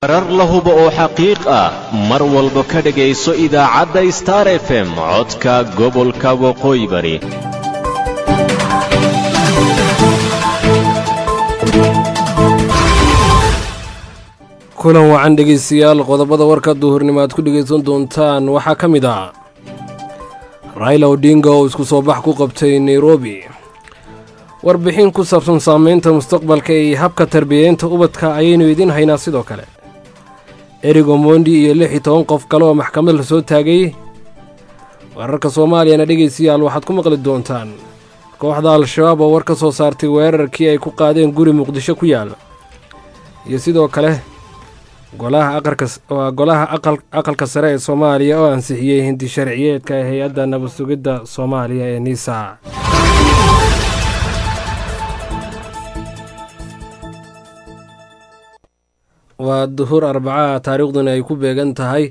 warar la hubo oo xaqiiq ah mar walba ka dhegayso idaacadda star f m codka gobolka waqooyi bari kulan wacan dhegaystayaal qodobada warka duhurnimo aad ku dhegaysan doontaan waxaa ka mid ah raila odinga oo isku soo bax ku qabtay nairobi warbixin ku saabsan saamaynta mustaqbalka iyo habka tarbiyeynta ubadka ayaynu idiin haynaa sidoo kale erig omondi iyo lix iyo toban qof kale oo maxkamad la soo taagay wararka soomaaliyana dhegaystayaal waxaad ku maqli doontaan kooxda al-shabaab oo war ka soo saartay weerarkii ay ku qaadeen guri muqdisho ku yaal iyo sidoo kale golaha golaha aqalka sare ee soomaaliya oo ansixiyey hindi sharciyeedka ee hay-adda nabad sugidda soomaaliya ee niisa waa duhur arbacaha taariikhduna ay ku beegan tahay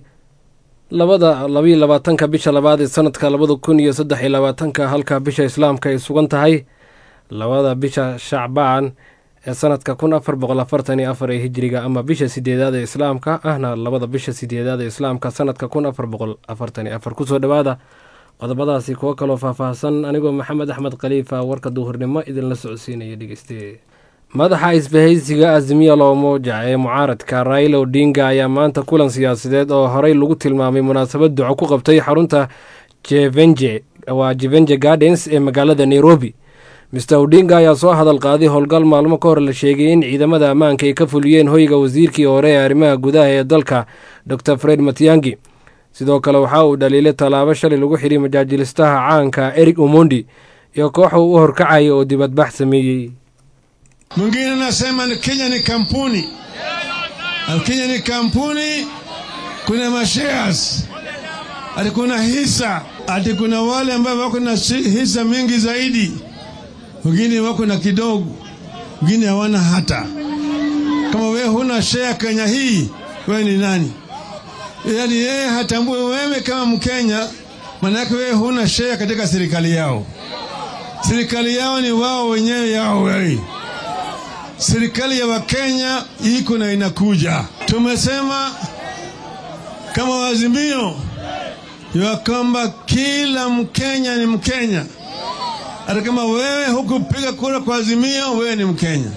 labada labayo labaatanka bisha labaad ee sanadka labada kun iyo saddex iyo labaatanka halka bisha islaamka ay sugan tahay labada bisha shacbaan ee sanadka kun afar boqol afartan iyo afar ee hijiriga ama bisha sideedaad ee islaamka ahna labada bisha sideedaad ee islaamka sanadka kun afar boqol afartan iyo afar kusoo dhowaada qodobadaasi kuwo kaloo faahfaahsan anigoo maxamed axmed khaliifa warka duhurnimo idinla socodsiinaya dhegeyste madaxa isbahaysiga azimiya loomoja ee mucaaradka raila odinga ayaa maanta kulan siyaasadeed oo horey lagu tilmaamay munaasabad duco ku qabtay xarunta jevenje waa jevenje gardens ee magaalada nairobi mister odinga ayaa soo hadal qaaday howlgal maalmo ka hor la sheegay in ciidamada ammaanka ay ka fuliyeen hoyga wasiirkii hore ee arrimaha gudaha ee dalka dor fred matiangi sidoo kale waxa uu dhaliilay tallaabo shalay lagu xidhay majaajilistaha caanka erig omondi iyo kooxa uu u horkacaya oo dibadbax sameeyey Mwingine anasema ni Kenya ni kampuni, Kenya ni kampuni, kuna mashares ati kuna hisa ati kuna wale ambao wako na hisa mingi zaidi, wengine wako na kidogo, wengine hawana hata. Kama wewe huna share Kenya hii, wewe ni nani? Yaani yeye hatambui wewe kama Mkenya, maanake wewe huna share katika serikali yao. Serikali yao ni wao wenyewe yao wewe serikali ya Wakenya iko na inakuja. Tumesema kama wazimio ya kwamba kila Mkenya ni Mkenya, hata kama wewe hukupiga kura kwa Azimio, wewe ni Mkenya.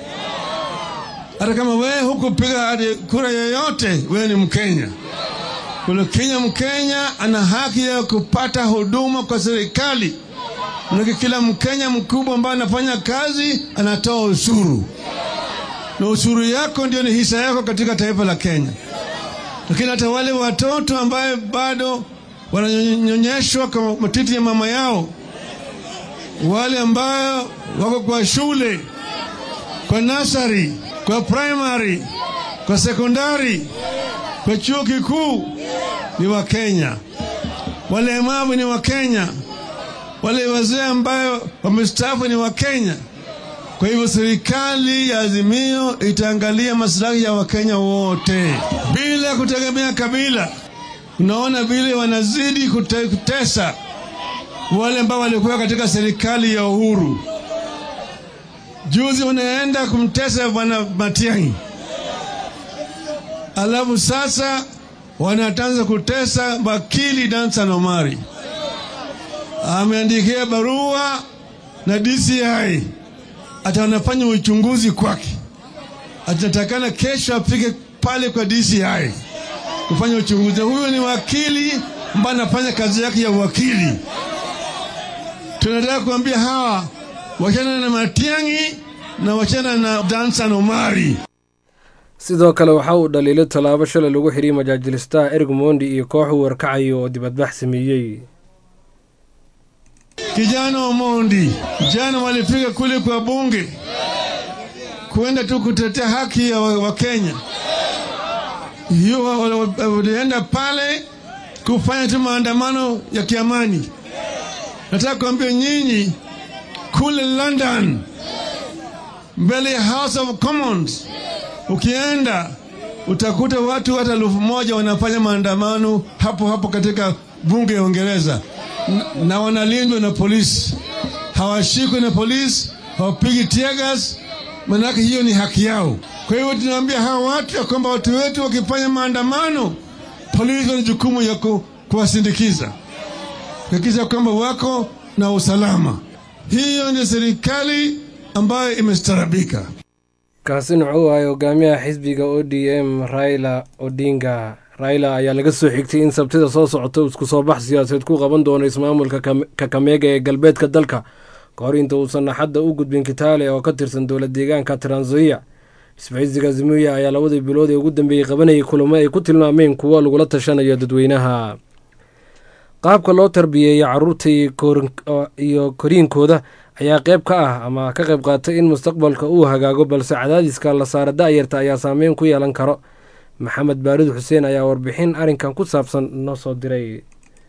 Hata kama wewe hukupiga kura yoyote, wewe ni Mkenya. Kuna Kenya, Mkenya ana haki ya kupata huduma kwa serikali. Manake kila Mkenya mkubwa ambaye anafanya kazi anatoa ushuru na ushuru yako ndio ni hisa yako katika taifa la Kenya. Lakini hata wale watoto ambaye bado wananyonyeshwa kwa matiti ya mama yao, wale ambayo wako kwa shule, kwa nasari, kwa primary, kwa sekondari, kwa chuo kikuu ni Wakenya. Walemavu ni Wakenya. Wale wazee ambayo wamestaafu ni Wakenya. Kwa hivyo serikali ya Azimio itaangalia maslahi ya Wakenya wote bila kutegemea kabila. Unaona vile wanazidi kute, kutesa wale ambao walikuwa katika serikali ya Uhuru. Juzi wanaenda kumtesa bwana Matiang'i, alafu sasa wanatanza kutesa wakili Dansan Omari. Ameandikia barua na DCI hata wanafanya uchunguzi kwake. Atatakana kesho afike pale kwa DCI kufanya uchunguzi. Huyo ni wakili ambaye anafanya kazi yake ya wakili. Tunataka kuambia hawa wachana na Matiang'i na wachana na Dansan Omari. sidoo kale waxa uu dhaliilay tallaabo shalay lagu xidhiyay majaajilistaha erig mondi iyo koox uu warkacayo oo dibadbax sameeyey Kijana Omondi jana walifika kule kwa bunge kuenda tu kutetea haki ya Wakenya. Hiyo walienda pale kufanya tu maandamano ya kiamani. Nataka kuambia nyinyi kule London, mbele ya House of Commons, ukienda utakuta watu hata elfu moja wanafanya maandamano hapo hapo katika bunge ya Uingereza na, na wanalindwa na polisi, hawashikwi na polisi, hawapigi tear gas, manake hiyo ni haki yao. Kwa hivyo tunaambia hawa watu ya kwamba watu wetu wakifanya maandamano, polisi wana jukumu ya ku, kuwasindikiza kuhakikisha kwamba wako na usalama. Hiyo ndio serikali ambayo imestarabika. kaasina wuxuu ahay hogaamiyaha xisbiga o d m raila odinga raila ayaa laga soo xigtay in sabtida soo socota isku soo bax siyaasadeed ku qaban doono ismaamulka kakameega ee galbeedka dalka ka hor inta uusan axadda u gudbin kitaale oo ka tirsan dowla deegaanka tranzoia isbahaysiga zimuya ayaa labadii bilood ee ugu dambeeyey qabanayay kulamo ay ku tilmaameen kuwo lagula tashanayo dadweynaha qaabka loo tarbiyeeyo caruurta iyo koriinkooda ayaa qayb ka ah ama ka qayb qaatay in mustaqbalka uu hagaago balse cadaadiska la saara da'yarta ayaa saameyn ku yeelan karo maxamed baarid xuseen ayaa warbixin arrinkan ku saabsan noo soo diray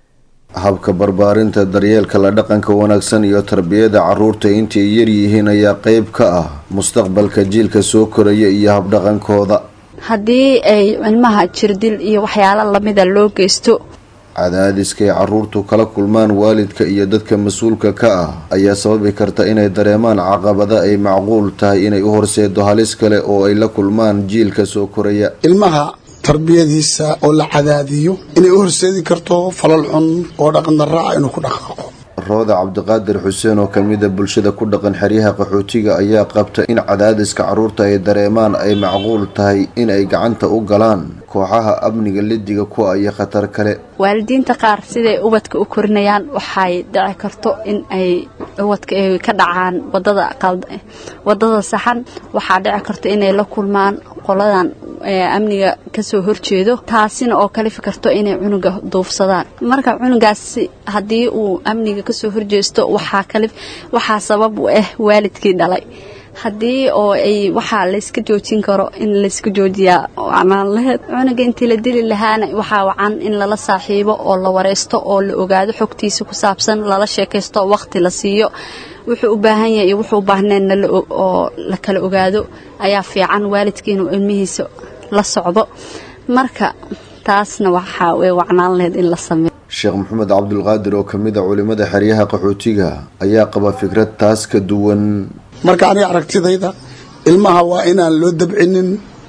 habka barbaarinta daryeelka la dhaqanka wanaagsan iyo tarbiyada caruurta intay yar yihiin ayaa qayb ka ah mustaqbalka jiilka soo koraya iyo habdhaqankooda haddii ay cilmaha jirdil iyo waxyaalo lamida loo geysto cadaadiska ay caruurtu kala kulmaan waalidka iyo dadka mas-uulka ka ah ayaa sababi karta inay dareemaan caqabada ay macquul tahay inay u horseedo halis kale oo ay la kulmaan jiilka soo koraya ilmaha tarbiyadiisa oo la cadaadiyo inay u horseedi karto falal xun oo dhaqan daraaca inuu ku dhaqaaqo rooda cabdiqaadir xuseen oo kamida bulshada ku dhaqan xeryaha qaxootiga ayaa qabta in cadaadiska caruurta ay dareemaan ay macquul tahay in ay gacanta u galaan kooxaha amniga lidiga kuwa iyo khatar kale waalidiinta qaar siday ubadka u korinayaan waxay dhici karto in ay ubadka ay ka dhacaan wadada wadada saxan waxaa dhici karto inay la kulmaan qoladan amniga kasoo horjeedo taasina oo kalifi karto inay cunuga duufsadaan marka cunugaasi haddii uu amniga kasoo horjeesto waxaa kali waxaa sabab u ah waalidkii dhalay haddii oo ay waxaa layska joojin karo in layska joojiyaa wacnaan laheed cunuga intii la dili lahaana waxaa wacan in lala saaxiibo oo la wareysto oo la ogaado xogtiisa ku saabsan lala sheekaysto waqti la siiyo wuxuu u baahan yahay iyo wuxuu u baahneenna oo la kala ogaado ayaa fiican waalidkii inuu ilmihiisa la socdo marka taasna waxaa way wacnaan laheyd in la sameeyo sheekh maxamed cabdulqaadir oo kamid a culimada xeryaha qaxootiga ayaa qaba fikrad taas ka duwan marka aniga aragtidayda ilmaha waa inaan loo dabcinin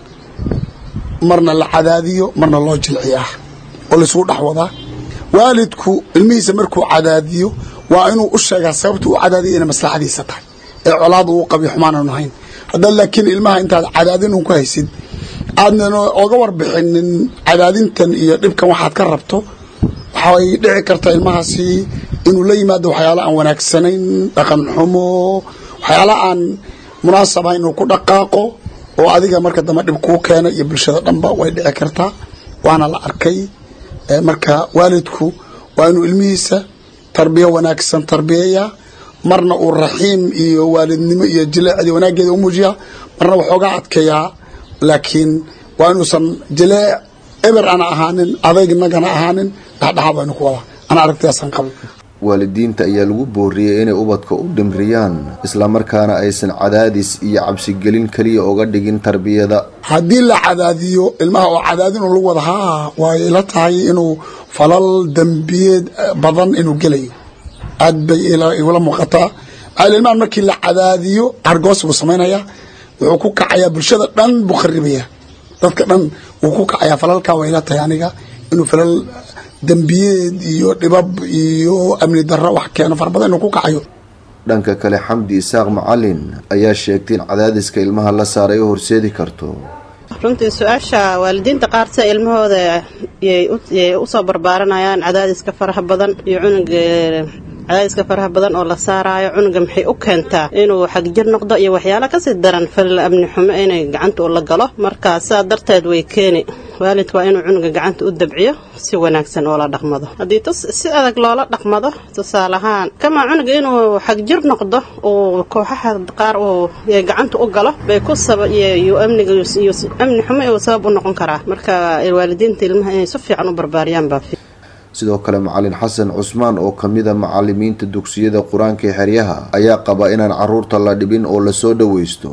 marna la cadaadiyo marna loo jilciyaa oo laisugu dhex wadaa waalidku ilmihiisa markuu cadaadiyo waa inuu u sheegaa sababta u cadaadiya inay maslaxadiisa tahay ee colaad uu qabiyo xumaananu ahayn haddaad laakiin ilmaha intaad cadaadin un ku haysid aadnan oga warbixinin cadaadintan iyo dhibkan waxaad ka rabto waxay dhici karta ilmahaasi inuu la yimaado waxyaalo aan wanaagsanayn dhaqan xumo waxyaala aan munaasab ahayn inuu ku dhaqaaqo oo adiga marka dambe dhib kuu keena iyo bulshada dhanba way dhici kartaa waana la arkay marka waalidku waa inuu ilmihiisa tarbiyo wanaagsan tarbiyeeyaa marna uu raxiim iyo waalidnimo iyo jileecdi wanaaggeeda u muujiyaa marna waxoogaa adkeeyaa laakiin waa inuusan jileec eber ana ahaanin adagnagana ahaanin dhexdhexaad waa inu ku wadaa ana aragtidaasaan qaba waalidiinta ayaa lagu booriyey inay ubadka u dhimriyaan islamarkaana aysan cadaadis iyo cabsigelin keliya uga dhigin tarbiyada haddii la cadaadiyo ilmaha oo cadaadin lagu wada haa way ila tahay inuu falal dembiyeed badan inuu gelayo aad bay igula muuqataa maal ilmahan markii la cadaadiyo argoos buu samaynayaa wuxuu ku kacayaa bulshada dhan buu kharibaya dadka dhan wuu ku kacayaa falalkaa way ila tahay aniga inuu falal dembiyeed iyo dhibab iyo amni darro wax keeno fara badan inuu ku kacayo dhanka kale xamdi isaaq macalin ayaa sheegtay in cadaadiska ilmaha la saaray u horseedi karto runtii su-aasha waalidiinta qaar sida ilmahooda yay usoo barbaaranayaan cadaadiska faraha badan iyo cunuga cadaadiska faraha badan oo la saaraayo cunuga maxay u keentaa inuu xagjir noqdo iyo waxyaalo kasii daran falil amni xumo inay gacanta ula galo marka sidaa darteed way keeni waalidka waa inuu cunuga gacanta u dabciyo si wanaagsan oo la dhaqmado haddii si adag loola dhaqmado tusaale ahaan kamaa cunuga inuu xagjir noqdo uu kooxaha qaar uu gacanta u galo bay ku iyo amniga iyo amni xumo uu sabab u noqon karaa marka waalidiinta ilmaha inay si fiican u barbaariyaan baa sidoo kale macalin xasan cusmaan oo kamida macalimiinta dugsiyada qur-aanka ee xeryaha ayaa qaba inaan caruurta la dhibin oo lasoo dhaweysto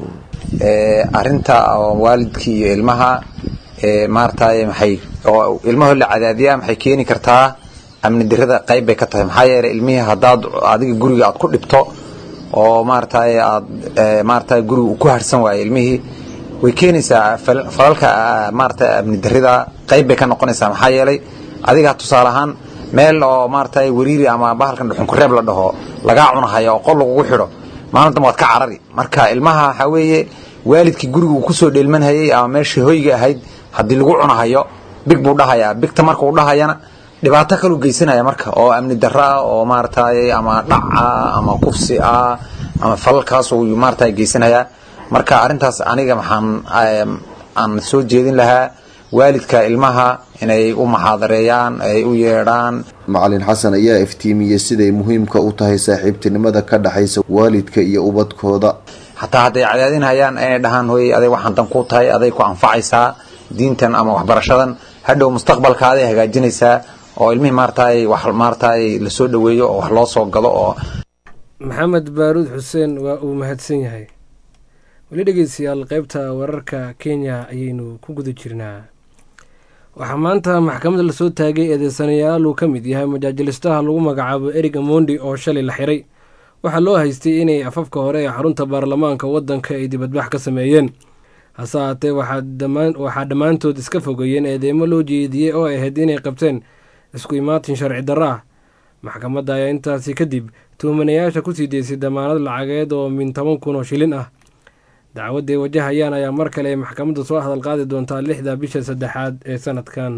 arinta waalidkii iyo ilmaha maaragtay maxay oo ilmahoo la cadaadiyaa maxay keeni kartaa amni dirada qayb bay ka tahay maxaa yeelay ilmihii haddaad adiga guriga aad ku dhibto oo maaragtay aad maaragtay guriga ku harsan waayo ilmihii way keenaysaa falalka maarata amni darrida qayb bay ka noqonaysaa maxaa yeelay adiga tusaale ahaan meel oo maarata wariiri ama bahalkan dhuxunkureeb la dhaho lagaa cunahayo oo qol lagugu xidho maalin dambe waad ka carari marka ilmaha waxaa weeye waalidkii guriga uu kusoo dheelmanhayay ama meeshii hoyga ahayd haddii lagu cunahayo big buu dhahayaa bigta marka uu dhahayana dhibaato kaluu geysanaya marka oo amni darro ah oo maaragtay ama dhac ah ama kufsi ah ama falalkaas uu maaragtay geysanayaa marka arrintaas aniga maxaan aan soo jeedin lahaa waalidka ilmaha inay u maxaadareeyaan ay u yeedhaan macalin xasan ayaa iftiimiyey siday muhiimka u tahay saaxiibtinimada ka dhexaysa waalidka iyo ubadkooda xataa hadday cadaadinhayaan inay dhahaan hooyey aday waxaan dan ku tahay aday ku anfacaysaa diintan ama waxbarashadan hadhow mustaqbalka aday hagaajinaysaa oo ilmihii maaragtay wax maaragtay lasoo dhoweeyo oo wax loo soo gado oo maxamed baaruud xuseen waa uu mahadsan yahay weli dhegeystayaal qaybta wararka kenya ayaynu ku guda jirnaa waxaa maanta maxkamada lasoo taagay eedeysanayaal uu ka mid yahay majaajilistaha lagu magacaabo erig amondi oo shalay la xiray waxaa loo haystay inay afafka hore ee xarunta baarlamaanka waddanka ay dibadbax ka sameeyeen hase haatee waxaa dhammaantood iska fogeeyeen eedeemo loo jeediyey oo ahayd inay qabteen isku imaatin sharci darro ah maxkamadda ayaa intaasi kadib tuhmanayaasha kusii deysay damaanad lacageed oo min toban kun oo shilin ah dacwadday wajahayaan ayaa mar kale maxkamadda soo hadal qaadi doontaa lixda bisha saddexaad ee sanadkan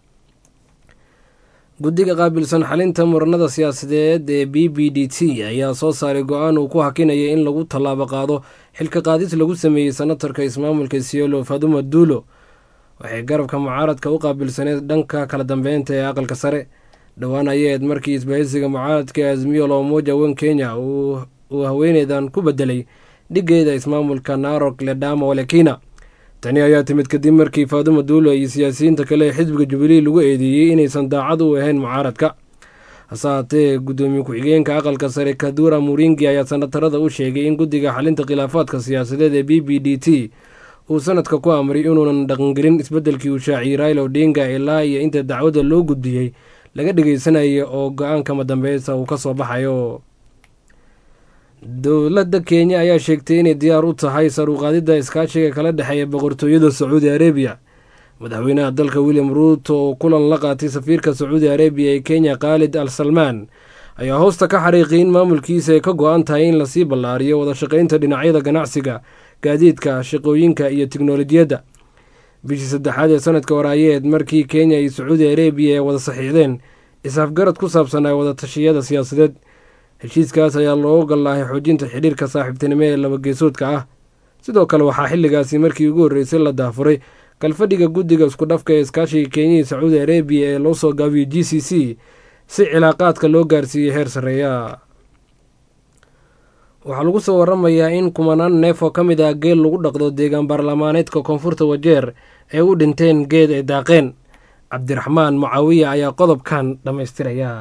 guddiga qaabilsan xalinta muranada siyaasadeed ee b b d t ayaa soo saaray go-aan uu ku hakinaya in lagu tallaabo qaado xilka qaadis lagu sameeyey senatarka ismaamulka siolo faduma duulo waxay garabka mucaaradka u qaabilsaneed dhanka kala dambeynta ee aqalka sare dhowaan ayaed markii isbahaysiga mucaaradka ee azmiyo loomoja wen kenya uu haweeneydan ku bedelay dhigeeda ismaamulka narok ledama walekina tani ayaa timid kadib markii faaduma duulo iyo siyaasiyiinta kale ee xisbiga jubilee lagu eedeeyey inaysan daacad u ahayn mucaaradka hase haatee guddoomiye ku-xigeenka aqalka sare kadura muringi ayaa sanatarada u sheegay in guddiga xalinta khilaafaadka siyaasadeed ee b b d t uu sanadka ku amray inuunan dhaqangelin isbeddelkii uu shaaciyey raila odinga ilaa iyo inta dacwadda loo gudbiyey laga dhagaysanayo oo go-aankama dambeysa uu ka soo baxayo dowladda kenya ayaa sheegtay inay diyaar u tahay saruuqaadidda iskaashiga kala dhexeeya boqortooyada sacuudi arabiya madaxweynaha dalka william ruuto oo kulan la qaatay safiirka sacuudi arabiya ee kenya khaalid al salmaan ayaa hoosta ka xariiqay in maamulkiisa ay ka go-an tahay in lasii ballaariyo wada shaqaynta dhinacyada ganacsiga gaadiidka shaqooyinka iyo tiknolojiyadda bishii saddexaad ee sanadka waraayeed markii kenya iyo sacuudi arabiya ay wada saxiixdeen is-afgarad ku saabsanaa wada tashiyada siyaasadeed heshiiskaas ayaa looga gallaahay xoojinta xidhiirka saaxiibtinimo ee labageesoodka ah sidoo kale waxaa xilligaasi markii ugu horreysay la daafuray kalfadhiga guddiga iskudhafka ee iskaashiga kenya iyo sacuudi arabiya ee loo soo gaabiyey g c c si cilaaqaadka loo gaarsiiyey heer sarreeya waxaa lagu soo waramayaa in kumanaan neef oo ka mid ah geel lagu dhaqdo deegaan baarlamaaneedka koonfurta wajeer ay u dhinteen geed ay daaqeen cabdiraxmaan mucaawiya ayaa qodobkan dhammaystiraya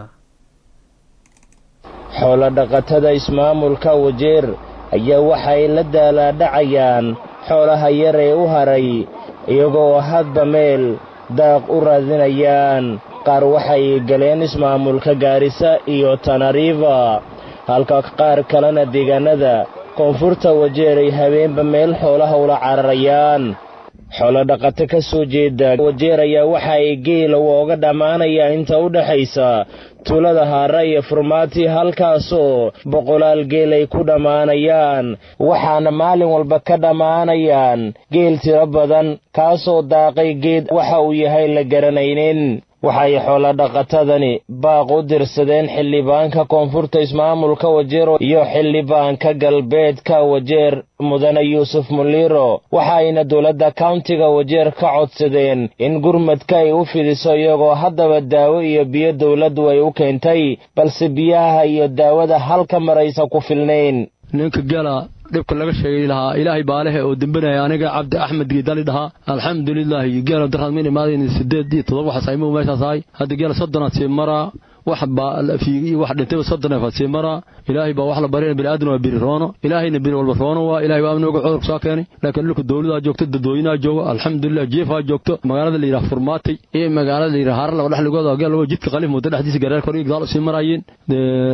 xoolo-dhaqatada ismaamulka wajeer ayaa waxay la daalaadhacayaan xoolaha yar ee u haray iyagoo hadba meel daaq u raadinayaan qaar waxay galeen ismaamulka gaarisa iyo tanariifa halka qaar kalena deegaanada koonfurta wajeer ay habeenba meel xoolaha ula cararayaan xoolo-dhaqato ka soo jeeda wajeer ayaa waxa ay geela wooga dhammaanayaa inta u dhexaysa tuulada haara iyo furmaati halkaasoo boqolaal geel ay ku dhammaanayaan waxaana maalin walba ka dhammaanayaan geel tiro badan kaasoo daaqay geed waxa uu yahay la garanaynin waxay xoolo-dhaqatadani baaq u dirsadeen xildhibaanka koonfurta ismaamulka wajeer iyo xildhibaanka galbeedka wajeer mudane yuusuf muliiro waxaayna dowladda kauntiga wajeer ka codsadeen in gurmadka ay u fidiso iyagoo haddaba daawo iyo biyo dowladdu ay u keentay balse biyaha iyo daawada halka maraysa ku filnayn ninka gala dhibka laga sheegay lahaa ilaahay baalehe oo dembanaya aniga cabdi axmed giidali dhahaa alxamdulilaahi geela daraad min imaadayn sideed iyo todoba waxaas aymu meeshaas ahay hadda geela soddonaad sii maraa wax baa fiigi wax dhintayba soddon eefaad sii maraa ilaahay baa wax la barina bini'aadan waa biri roono ilaahayna biri walba roono waa ilaahay baa amnooga cudurka soo keenay laakiin dhulka dowladaa joogto dadweynaha joogo alxamdulilah jiifaa joogto magaalada la yidhaha furmaatay iyo magaalada la yidhaha haara laba dhexligooda geel laba jidka qaliif muddo dhexdiisa gareer kor iyo gadaal usii maraayeen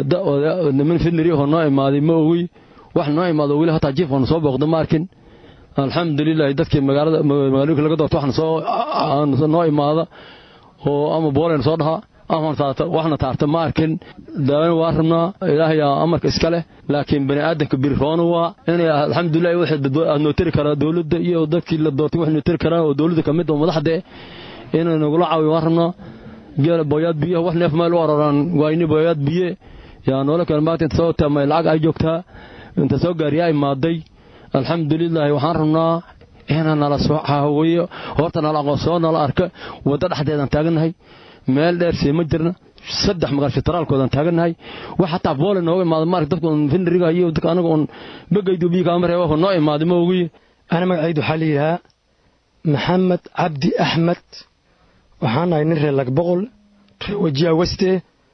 niman fidnari oo noo imaaday ma ogi wax noo imaado weli hataa jiifkanu soo booqda ma arkin alxamdulilahi dadkii magaalada magaalooyinka laga doorto waxna soo noo imaada oo ama boolen soo dhaha ama waxna taarta ma arkin daawena waa rabnaa ilaahay amarka iska leh laakiin bani aadamka biriroona waa inay alxamdulilahi waxaad noo tiri karaa dowladda iyo dadkii la doortay wax noo tiri karaa oo dowladda ka mid oo madaxda eh inay nagula caawiyo waan rabnaa geela booyaad biyaha wax neef meel u araraan waayni booyaad biye yaa noola keen maanta inta soo taamay lacag ay joogtaa inta soo gaariyaa imaaday alxamdulilaahi waxaan rabnaa inaan nala soo caawiyo horta nala aqoonsoo nala arka waddo dhexdeedaan taagannahay meel dheer sii ma jirna saddex magaal fitaraalkoodaan taagannahay wax xataa boole nooga imaada maarka dadka un findiriga iyo dadka anaga un begaydu biyo kaama reeba noo imaaday ma ogiye ana magacaydu waxaa la yidhahaa maxamed cabdi axmed waxaan nahay nin reer lagboqol reer wajiya weste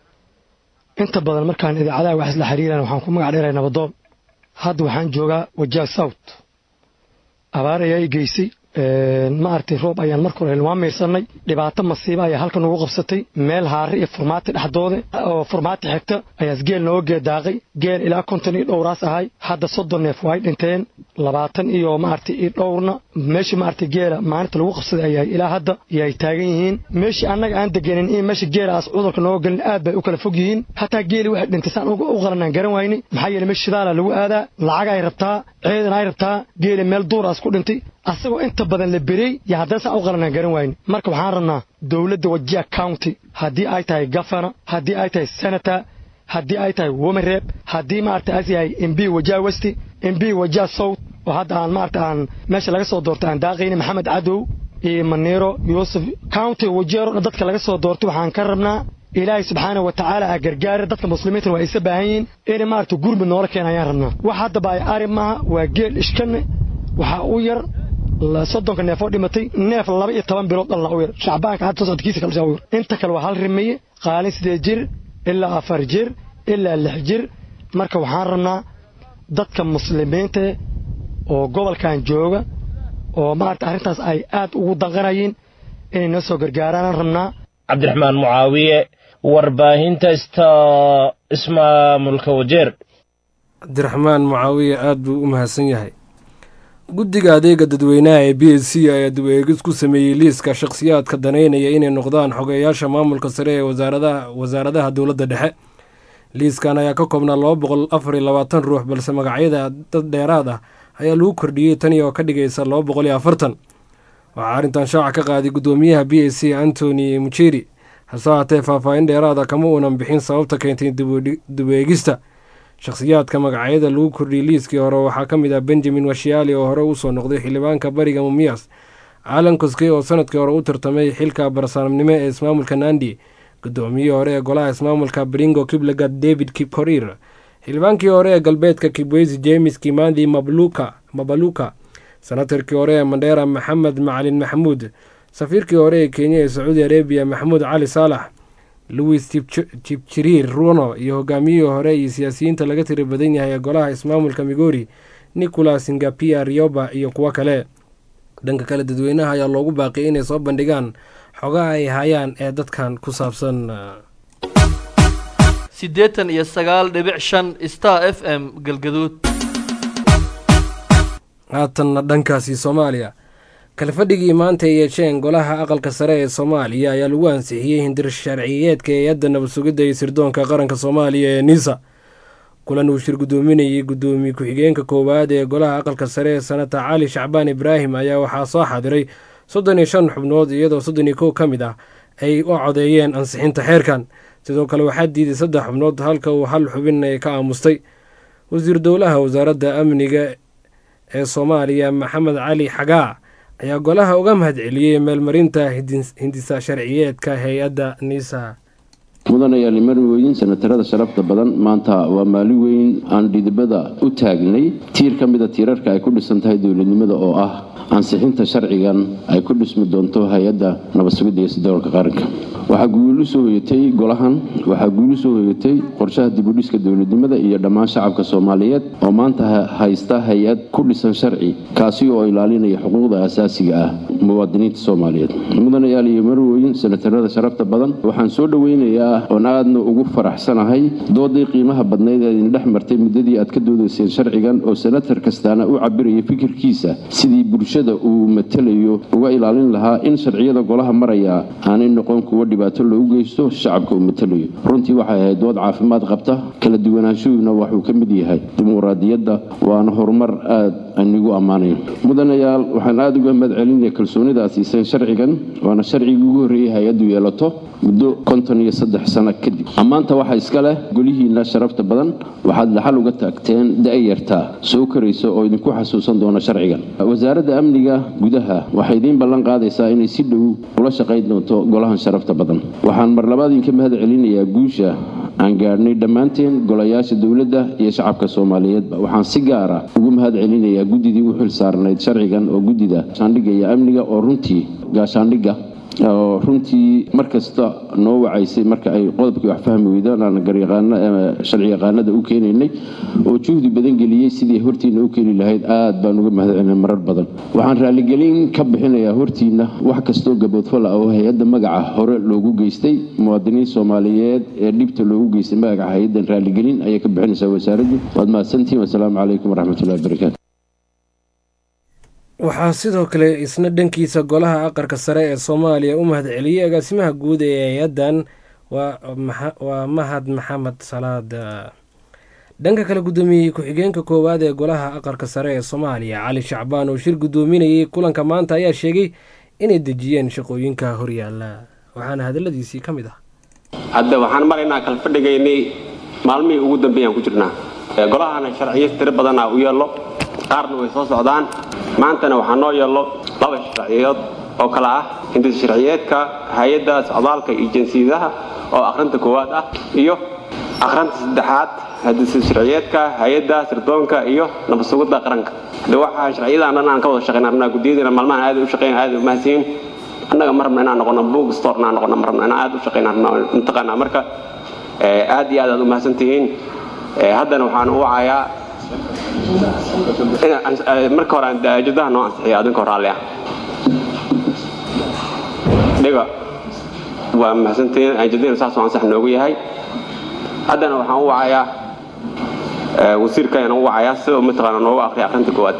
inta badan markaan idaacadaha wax isla xiriiran waxaan ku magac dheeray nabadoon hadda waxaan joogaa wajiha south abaar ayaa i geysay ma aragtay roob ayaan marka hore waa miirsanay dhibaato masiiba ayaa halkan ugu qabsatay meel haare iyo furmaati dhexdooda oo furmaati xigta ayaas geel nooga geedaaqay geel ilaa konton iyo dhowraas ahay hadda soddon neef waa ay dhinteen labaatan iyo maaragtay iyo dhowrna meeshii maaragtay geela maalinta lagu qabsaday ayaa ilaa hadda yay taagan yihiin meeshii annaga aan deganin in meesha geelaas cudurka nooga gelin aad bay u kala fog yihiin hataa geeli waxay dhintay saan u qalanaan garan wayne maxaa yeele meesha shidaala lagu aadaa lacag ay rabtaa ceedan ay rabtaa geeli meel duuraas ku dhintay asagoo inta badan la berey yo haddana saan u qalanaan garan wayne marka waxaan rabnaa dowladda wajiha county haddii ay tahay gafana haddii ay tahay senator haddii ay tahay womareeb haddii maaragta as yahay mb wajiha westi mb wajiha south oo hadda aan maaragta aan meesha laga soo doortay aan daaqayna maxamed cadow iyo maniiro yuusuf county wajeero dadka laga soo doortay waxaan ka rabnaa ilaahay subxaana wa tacaala a gargaara dadka muslimiintana waa isa baahan yihiin inay maaragta gurmud noola keena ayaan rabnaa wax haddaba ay ari maaha waa geel ishkanne waxaa u yar soddonka neef oo dhimatay neef laba iyo toban bilood dhalna u yar shacbaanka hadda soo socodkiisa kale u yar inta kale waa hal rimeeye qaalin sideed jir ilaa afar jir ilaa lix jir marka waxaan rabnaa dadka muslimiinta oo gobolkan jooga oo maaragta arrintaas ay aad ugu danqanayeen inay noo soo gargaaraanaan rabnaa cabdiraxmaan mucaawiye warbaahinta sta ismaamulka wajeer cabdiraxmaan mucaawiye aad buu u mahadsan yahay guddiga adeega dadweynaha ee b s c ayaa dib-eegis ku sameeyey liiska shakhsiyaadka daneynaya inay noqdaan xogeeyaasha maamulka sare ee wasaaradaha dowladda dhexe liiskan ayaa ka koobnaa laba boqol afar iyo labaatan ruux balse magacyada dad dheeraad ah ayaa lagu kordhiyey tani oo ka dhigaysa laba boqol iyo afartan waxaa arrintan shaaca ka qaaday guddoomiyaha b s c antony mucheri hase haatee faahfaahin dheeraada kama uunan bixin sababta keentay dib-eegista shakhsiyaadka magacyada lagu kordhiyey liiskii hore waxaa ka mid ah benjamin washiali oo hore usoo noqday xildhibaanka bariga mumiyas alan koskey oo sanadkii hore u tartamay xilka barsaamnimo ee ismaamulka nandi guddoomiyihii hore ee golaha ismaamulka bringo kiblegad david kipkorir xildhibaankii hore ee galbeedka kibweysi james kimandi mabaluka senatarkii hore ee mandheera maxamed macalin maxamuud safiirkii hore ee kenya ee sacuudi arabiya maxamuud cali saalax louis jibjiriir runo iyo hogaamiyihii hore iyo siyaasiyiinta laga tiri badan yahay ee golaha ismaamulka migori nicolas ngapia rioba iyo kuwo kale dhanka kale dadweynaha ayaa loogu baaqiyay inay soo bandhigaan xogaha ay hayaan ee dadkan ku saabsan siddeetan iyo sagaal dhibic shan star f m galgaduud haatanna dhankaasi soomaaliya kalfadhigii maanta ay yeesheen golaha aqalka sare ee soomaaliya ayaa lagu ansixiyey hindir sharciyeedka hay-adda nabad sugidda iyo sirdoonka qaranka soomaaliya ee nisa kulan uu shir guddoominayay guddoomiye ku-xigeenka koowaad ee golaha aqalka sare ee sanata cali shacbaan ibraahim ayaa waxaa soo xaadiray soddon iyo shan xubnood iyadoo soddon iyo kow ka mid ah ay u codeeyeen ansixinta xeerkan sidoo kale waxaa diiday saddex xubnood halka uu hal xubin ay ka aamustay wasiir dowlaha wasaaradda amniga ee soomaaliya maxamed cali xagaa ayaa golaha uga mahad celiyey meelmarinta hindisa sharciyeedka hay-adda nisa mudanayaal marwooyin sanatarada sharafta badan maanta waa maalin weyn aan dhidibada u taagnay tiir ka mida tiirarka ay ku dhisan tahay dowladnimada oo ah ansixinta sharcigan ay ku dhismi doonto hay-adda nabad sugidda iyo sidoolka qaranka waxaa guulu soo hoyatay golahan waxaa guulu soo hoyatay qorshaha dibudhiska dowladnimada iyo dhammaan shacabka soomaaliyeed oo maanta haysta hay-ad ku dhisan sharci kaasi oo ilaalinaya xuquuqda asaasiga ah muwaadiniinta soomaaliyeed mudanayaal iyo marwooyin senatarada sharafta badan waxaan soo dhoweynayaa oon aadna ugu faraxsanahay doodii qiimaha badnayd ee idin dhex martay muddadii aad ka doodayseen sharcigan oo senatar kastaana u cabiraya fikirkiisa sidii bulshada uu matalayo uga ilaalin lahaa in sharciyada golaha maraya aanay noqon kuwo dhibaato loogu geysto shacabka uu matalayo runtii waxay ahayd dood caafimaad qabta kala duwanaanshuhuna waxuu ka mid yahay dimuqraadiyadda waana horumar aad anigu ammaanayn mudanayaal waxaan aada uga mahad celinaya kalsoonida aad siiseen sharcigan waana sharcigii ugu horreeyay hay-addu yeelato muddo konton iyo saddex sano kadib ammaanta waxaa iska leh golihiinna sharafta badan waxaad dhaxal uga taagteen da-yarta soo koraysa oo idinku xasuusan doona sharcigan wasaaradda amniga gudaha waxay idiin ballan qaadaysaa inay si dhow ula shaqayn doonto golahan sharafta badan waxaan mar labaad idinka mahad celinayaa guusha aan gaadhnay dhammaanteen golayaasha dowladda iyo shacabka soomaaliyeedba waxaan si gaara ugu mahad celinayaa guddidii u xil saarnayd sharcigan oo guddida gaashaandhigga iyo amniga oo runtii gaashaandhigga oo runtii mar kasta noo wacaysay marka ay qodobkii wax fahmi weydaan aan sharci yaqaanada u keenaynay oo juhdi badan geliyey sidii hortiina u keeni lahayd aad baan uga mahad celinay marar badan waxaan raaligelin ka bixinayaa hortiina wax kastoo gaboodfal ah oo hay-adda magaca hore loogu geystay muwaadiniin soomaaliyeed ee dhibta loogu geystay magaca hay-addan raaligelin ayay ka bixinaysaa wasaaraddu waad mahadsantihin wasalaamu calaykum waraxmatullahi wabarakaatu waxaa sidoo kale isna dhankiisa golaha aqalka sare ee soomaaliya u mahad celiyey agaasimaha guud ee hay-addan waa mahad maxamed salaad dhanka kale guddoomiyey ku-xigeenka koowaad ee golaha aqalka sare ee soomaaliya cali shacbaan oo shir guddoominayay kulanka maanta ayaa sheegay inay dejiyeen shaqooyinka horyaala waxaana hadaladiisii ka mid ah hadda waxaan maraynaa kala fadhigaynay maalmihii ugu dambeeyaan ku jirnaa golahana sharciyo tiro badanaa u yeello qaarna way soo socdaan maantana waxaa noo yeello laba sharciyood oo kale ah hindis sharciyeedka hay-adda socdaalka iyo jinsiyadaha oo akhrinta koowaad ah iyo akhrinta saddexaad hindis sharciyeedka hay-adda sirdoonka iyo nabadsugidda qaranka de waxaa sharciyadan dhan aan ka wada shaqayn rabnaa guddiyadana maalmahan aad u shaqayn aad u mahadsiin annaga ma rabna inaan noqono book storena aan noqono ma rabna inaan aad u shaqayn rabnaa intaqaanaa marka aad iyo aad aad u mahadsan tihiin haddana waxaan u wacayaa marka hore ajadaha noo ansixiya adinka raalli ah dhiga waa mahadsantihiin ajadina saasoo ansax noogu yahay haddana waxaan u wacayaa wasiirka ayaan u wacayaa sida mataqaana noogu akhriya akhrinta koowaad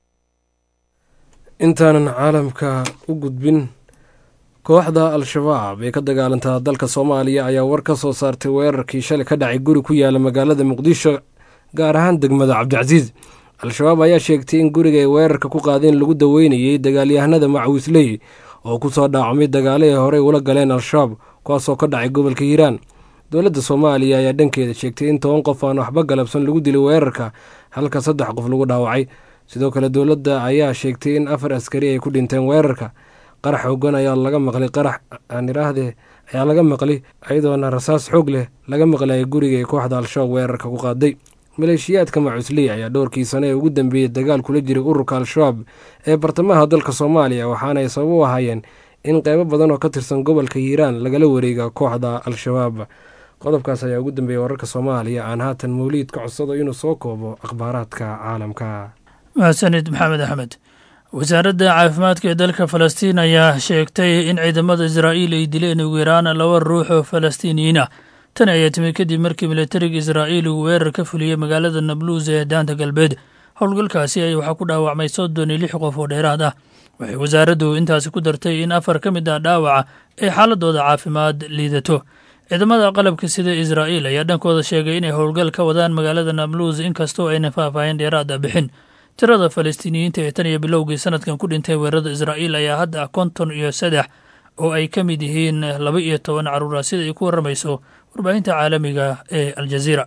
intaanan caalamka u gudbin kooxda al-shabaab ee ka dagaalantaa dalka soomaaliya ayaa war ka soo saartay weerarkii shalay ka dhacay guri ku yaala magaalada muqdisho gaar ahaan degmada cabdicasiis al-shabaab ayaa sheegtay in guriga ay weerarka ku qaadeen lagu daweynayay dagaalyahanada macwiisley oo ku soo dhaacmay dagaalihii horey ula galeen al-shabaab kuwaasoo ka dhacay gobolka hiiraan dowladda soomaaliya ayaa dhankeeda sheegtay in toban qof aan waxba galabsan lagu dilay weerarka halka saddex qof lagu dhaawacay sidoo kale dowladda ayaa sheegtay in afar askari ay ku dhinteen weerarka qarax xoogan ayaa laga maqlay qarax aan idhaahdee ayaa laga maqlay iyadoona rasaas xoog leh laga maqlayay guriga ee kooxda al-shabaab weerarka ku qaaday maleeshiyaadka macusley ayaa dhowrkii sane ee ugu dambeeyey dagaal kula jiray ururka al-shabaab ee bartamaha dalka soomaaliya waxaana ay sabab u ahaayeen in qeybo badan oo ka tirsan gobolka hiiraan lagala wareega kooxda al-shabaab qodobkaas ayaa ugu dambeeyey wararka soomaaliya aan haatan mawliid ka codsado inuu soo koobo akhbaaraadka caalamka mahadsanid maxamed axmed wasaaradda caafimaadka ee dalka falastiin ayaa sheegtay in ciidamada israa'iil ay dileen ugu yaraan laba ruux oo falastiiniyiin ah tani ayaa timid kadib markii militariga israa'iil uu weerar ka fuliyey magaalada nabluus ee daanta galbeed howlgalkaasi ay waxaa ku dhaawacmay soddon iyo lix qof oo dheeraad ah waxay wasaaraddu intaasi ku dartay in afar ka mid ah dhaawaca ay xaaladooda caafimaad liidato ciidamada qalabka sida israa'iil ayaa dhankooda sheegay inay howlgal ka wadaan magaalada nabluus inkastoo ayna faahfaahin dheeraad ah bixin tirada falastiiniyiinta ee tan iyo bilowgii sanadkan ku dhintay weerarada israa'iil ayaa hadda konton iyo saddex oo ay ka mid yihiin laba iyo toban caruura sida ay ku warramayso warbaahinta caalamiga ee aljaziira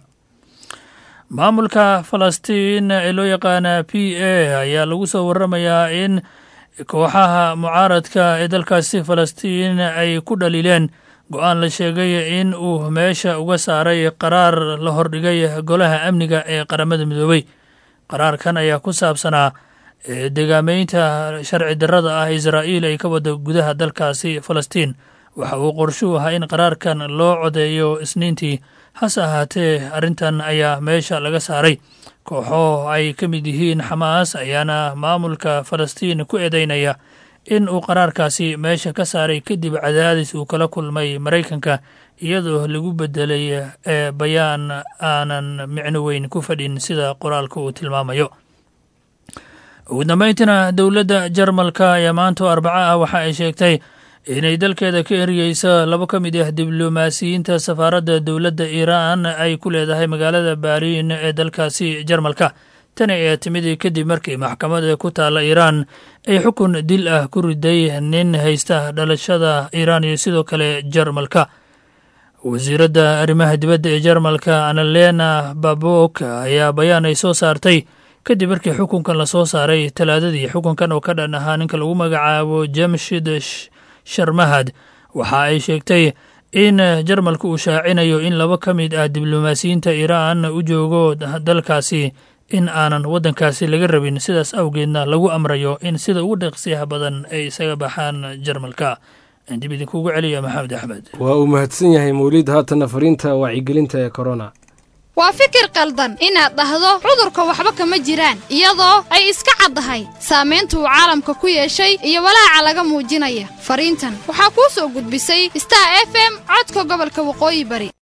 maamulka falastiin ee loo yaqaana p a ayaa lagu soo warramayaa in kooxaha mucaaradka ee dalkaasi falastiin ay ku dhaliileen go-aan la sheegay in uu meesha uga saaray qaraar la hordhigay golaha amniga ee qaramada midoobey qaraarkan ayaa ku saabsanaa degaameynta sharci darrada ah israa'iil ay ka wada gudaha dalkaasi falastiin waxa uu qorshuu ahaa in qaraarkan loo codeeyo isniintii hase ahaatee arrintan ayaa meesha laga saaray kooxo ay ka mid yihiin xamaas ayaana maamulka falastiin ku eedeynaya in uu qaraarkaasi meesha ka saaray kadib cadaadis uu kala kulmay maraykanka iyadoo lagu bedelay ee bayaan aanan micno weyn ku fadhin sida qoraalka uu tilmaamayo ugu dambeyntiina dowladda jarmalka ayaa maanta oo arbaco ah waxa ay sheegtay inay dalkeeda ka eriyeyso labo ka mid ah diblomaasiyiinta safaaradda dowladda iiraan ay ku leedahay magaalada baariin ee dalkaasi jarmalka tani ayaa timid kadib markii maxkamada ku taalla iiraan ay xukun dil ah ku riday nin haysta dhalashada iiraan iyo sidoo kale jarmalka wasiiradda arrimaha dibadda ee jarmalka analena babok ayaa bayaan ay soo saartay kadib markii xukunkan lasoo saaray talaadadii xukunkan oo ka dhan ahaa ninka lagu magacaabo jamshid sharmahad waxa ay sheegtay in jarmalka uu shaacinayo in laba ka mid ah diblomaasiyiinta iiraan u joogo dalkaasi in aanan waddankaasi laga rabin sidaas awgeedna lagu amrayo in sida ugu dheeqsiyaha badan ay isaga baxaan jarmalka dib idinkuugu celiya maxamed axmed waa uu mahadsan yahay mawliid haatanna fariinta wacyigelinta ee korona waa fikir qaldan inaad dhahdo cudurka waxba kama jiraan iyadoo ay iska caddahay saamaynta uu caalamka ku yeeshay iyo walaaca laga muujinaya fariintan waxaa kuu soo gudbisay star f m codka gobolka waqooyi bari